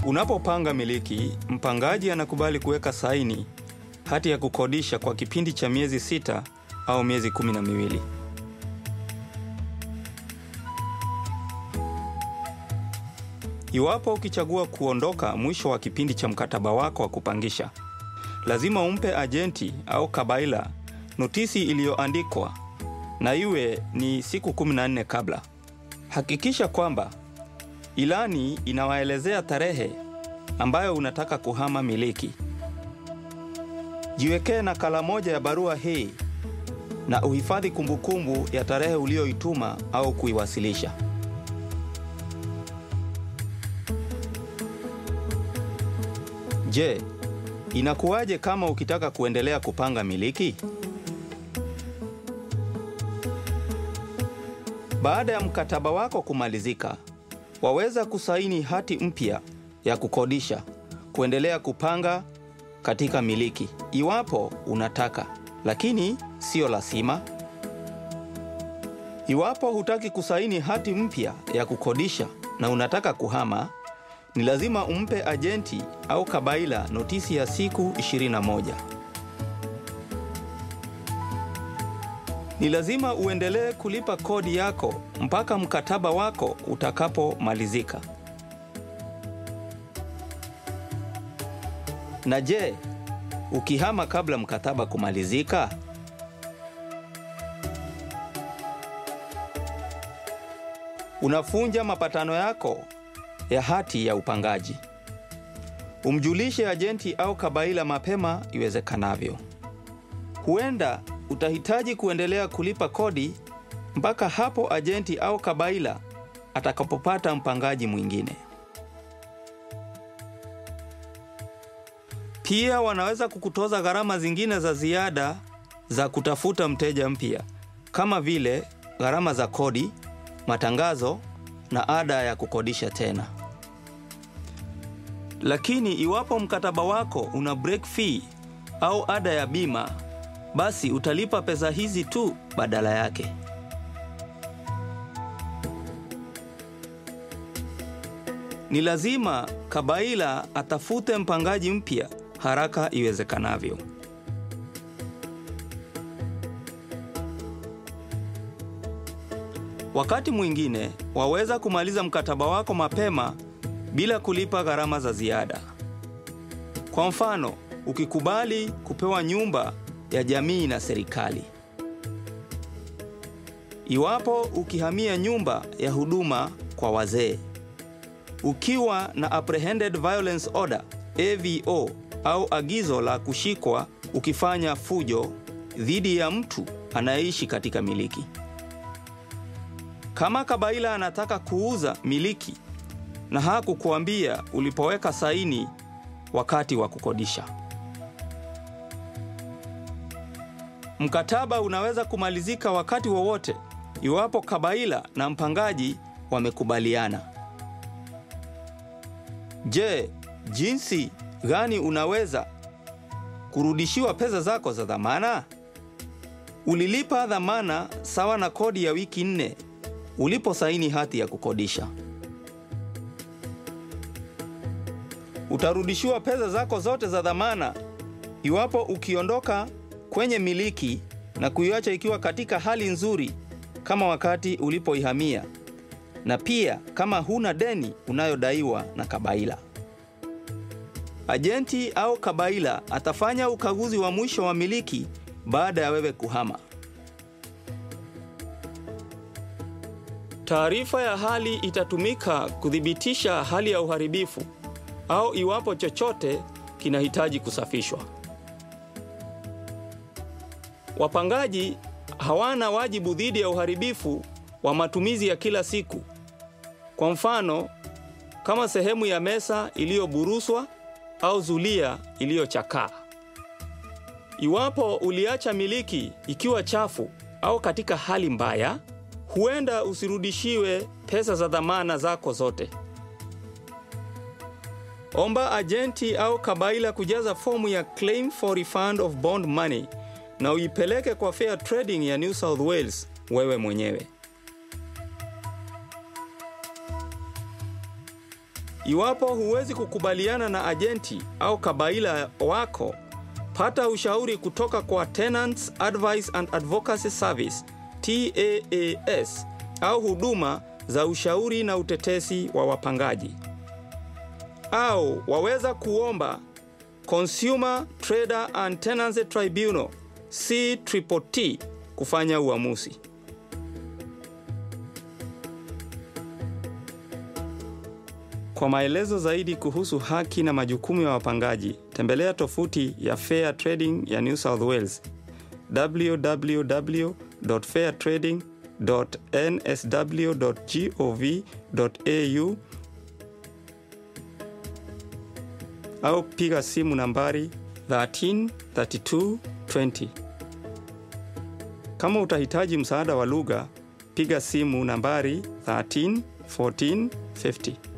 Unapopanga miliki, mpangaji anakubali kuweka saini hati ya kukodisha kwa kipindi cha miezi sita au miezi kumi na miwili. Iwapo ukichagua kuondoka mwisho wa kipindi cha mkataba wako wa kupangisha, lazima umpe ajenti au kabaila notisi iliyoandikwa na iwe ni siku 14 kabla. Hakikisha kwamba ilani inawaelezea tarehe ambayo unataka kuhama miliki. Jiwekee nakala moja ya barua hii na uhifadhi kumbukumbu ya tarehe uliyoituma au kuiwasilisha. Je, inakuwaje kama ukitaka kuendelea kupanga miliki? Baada ya mkataba wako kumalizika, waweza kusaini hati mpya ya kukodisha kuendelea kupanga katika miliki iwapo unataka, lakini sio lazima. Iwapo hutaki kusaini hati mpya ya kukodisha na unataka kuhama, ni lazima umpe ajenti au kabaila notisi ya siku 21. Ni lazima uendelee kulipa kodi yako mpaka mkataba wako utakapomalizika. Na je, ukihama kabla mkataba kumalizika? Unafunja mapatano yako ya hati ya upangaji. Umjulishe ajenti au kabaila mapema iwezekanavyo. Huenda utahitaji kuendelea kulipa kodi mpaka hapo ajenti au kabaila atakapopata mpangaji mwingine. Pia wanaweza kukutoza gharama zingine za ziada za kutafuta mteja mpya kama vile gharama za kodi, matangazo na ada ya kukodisha tena. Lakini iwapo mkataba wako una break fee au ada ya bima, basi utalipa pesa hizi tu badala yake. Ni lazima kabaila atafute mpangaji mpya haraka iwezekanavyo. Wakati mwingine waweza kumaliza mkataba wako mapema bila kulipa gharama za ziada. Kwa mfano, ukikubali kupewa nyumba ya jamii na serikali. Iwapo ukihamia nyumba ya huduma kwa wazee. Ukiwa na apprehended violence order AVO au agizo la kushikwa ukifanya fujo dhidi ya mtu anayeishi katika miliki. Kama kabaila anataka kuuza miliki na hakukuambia ulipoweka saini wakati wa kukodisha. Mkataba unaweza kumalizika wakati wowote iwapo kabaila na mpangaji wamekubaliana. Je, jinsi gani unaweza kurudishiwa pesa zako za dhamana? Ulilipa dhamana sawa na kodi ya wiki nne uliposaini hati ya kukodisha. Utarudishiwa pesa zako zote za dhamana iwapo ukiondoka kwenye miliki na kuiacha ikiwa katika hali nzuri kama wakati ulipoihamia, na pia kama huna deni unayodaiwa na kabaila. Ajenti au kabaila atafanya ukaguzi wa mwisho wa miliki baada ya wewe kuhama. Taarifa ya hali itatumika kuthibitisha hali ya uharibifu au iwapo chochote kinahitaji kusafishwa. Wapangaji hawana wajibu dhidi ya uharibifu wa matumizi ya kila siku. Kwa mfano, kama sehemu ya mesa iliyoburuswa au zulia iliyochakaa. Iwapo uliacha miliki ikiwa chafu au katika hali mbaya, huenda usirudishiwe pesa za dhamana zako zote. Omba ajenti au kabaila kujaza fomu ya Claim for Refund of Bond Money na uipeleke kwa Fair Trading ya New South Wales wewe mwenyewe. Iwapo huwezi kukubaliana na ajenti au kabaila wako, pata ushauri kutoka kwa Tenants Advice and Advocacy Service TAAS au huduma za ushauri na utetezi wa wapangaji, au waweza kuomba Consumer Trader and Tenancy Tribunal CTTT kufanya uamuzi. Kwa maelezo zaidi kuhusu haki na majukumu ya wapangaji, tembelea tofuti ya Fair Trading ya New South Wales www.fairtrading.nsw.gov.au au piga simu nambari 13 32 20. Kama utahitaji msaada wa lugha, piga simu nambari 13 14 50.